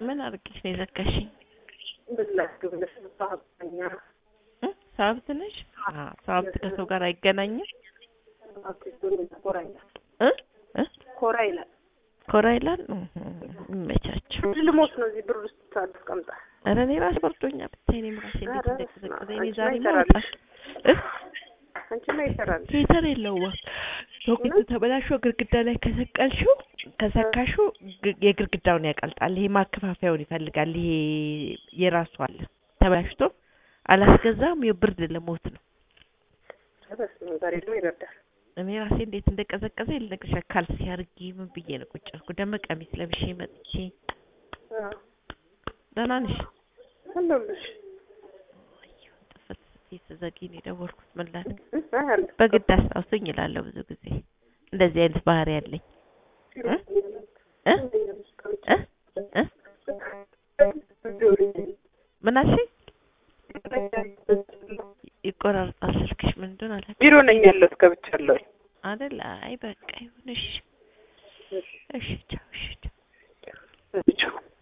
ምን አድርጌሽ ነው የዘጋሽኝ? ብላችሁ ብለሽ ሳብኛ እ? ሳብት ነሽ? አዎ ሳብት ከሰው ጋር አይገናኝም ኮራ ይላል እ እ ኮራ ይላል። ኮራ ይላል። እህ፣ ይመቻቸው። ልሞት ነው እዚህ ብር ውስጥ አስቀምጣ ኧረ እኔ ራሴ በርዶኛል ብታይ እኔም ራሴ እንዴት ኧረ እንደቀዘቀዘኝ እኔ አንቺማ ዛሬ ይሰራልሽ። ማውጣት እ አንቺማ ይሰራል። ሂተር የለውም ሶኬቱ ተበላሽቶ ግድግዳ ላይ ከሰቀልሽው ከሰካሽው ግ- የግድግዳውን ያቀልጣል። ይሄ ማከፋፈያውን ይፈልጋል። ይሄ የራሱ አለ ተበላሽቶ አላስገዛም። የብርድ ለሞት ነው። በስመ አብ ዛሬ ደግሞ ይበርዳል። እኔ ራሴ እንዴት እንደቀዘቀዘ ልነግርሽ ካልሲ አድርጊ ምን ብዬ ነው ቁጭ ያልኩት። ደግሞ ቀሚስ ለብሼ መጥቼ አዎ ደህና ነሽ? አለሁልሽ። ጥፍት ስትይ ስትዘጊ ነው የደወልኩት። ምን ላድርግ እ? አይ አለ በግድ አስታውሱኝ እላለሁ ብዙ ጊዜ እንደዚህ አይነት ባህሪ ያለኝ እ? እ? እ? እ? ምን አልሽኝ? ይቆራርጣል ስልክሽ ምን እንደሆነ አላውቅም ቢሮ ነኝ ያለሁት ገብቻለሁ። አይደል? አይ በቃ ይሁን እሺ፣ እሺ ቻው፣ እሺ ቻው። ብቻ